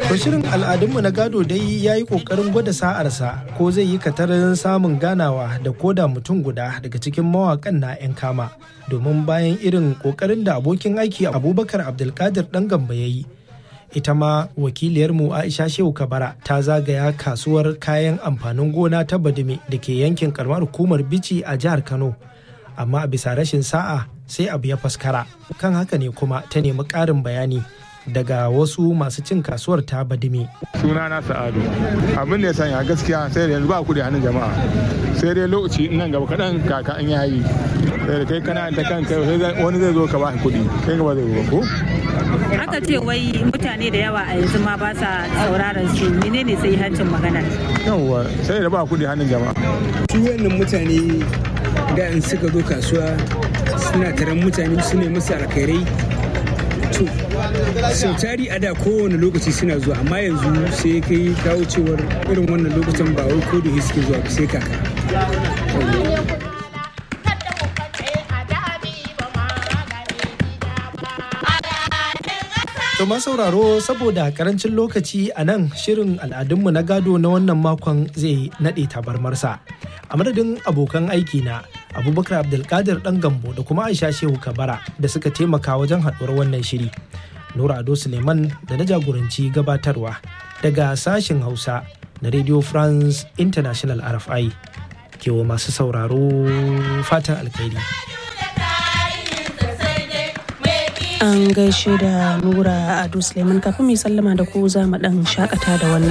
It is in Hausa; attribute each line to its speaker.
Speaker 1: To shirin al'adunmu na gado dai ya yi ƙoƙarin gwada sa'arsa ko zai yi katarin samun ganawa da koda mutum guda daga cikin mawaƙan na 'yan kama. Domin bayan irin ƙoƙarin da abokin aiki Abubakar Abdulkadir ɗan gamba ya yi. Ita ma wakiliyarmu Aisha Shehu Kabara ta zagaya kasuwar kayan amfanin gona ta Badime da ke yankin karamar hukumar Bici a jihar Kano. Amma a bisa rashin sa'a sai abu ya faskara. Kan haka ne kuma ta nemi ƙarin bayani daga wasu masu cin kasuwar ta badime.
Speaker 2: suna na sa'adu abin da ya sanya gaskiya sai da yanzu ba kuɗi hannun jama'a sai dai lokaci nan gaba kaɗan kaka an yayi sai da kai kana ta kanka wani zai zo ka ba kuɗi kai gaba zai zo ko
Speaker 3: aka ce wai mutane da yawa a yanzu ma ba sa sauraron su menene sai hancin magana
Speaker 2: yawwa sai da ba kuɗi hannun jama'a
Speaker 4: su wannan mutane da in suka zo kasuwa suna taron mutane su ne musu alkhairai to sau tari a da kowane lokaci suna zuwa amma yanzu sai kai kawo cewar irin wannan lokacin ba wai ko da suke zuwa sai kaka
Speaker 1: To ma sauraro saboda karancin lokaci a nan shirin al'adunmu na gado na wannan makon zai naɗe tabarmarsa. A madadin abokan aiki na Abubakar Abdulkadir ɗan gambo da kuma Aisha Shehu Kabara da suka taimaka wajen haɗuwar wannan shiri. Nura Ado Suleiman da na jagoranci gabatarwa daga sashen Hausa na Radio France International RFI. Kewa masu sauraro fatan alkhairi.
Speaker 5: An gaishe da Nura Ado Suleiman kafin mai sallama da ku za mu ɗan shakata da wannan.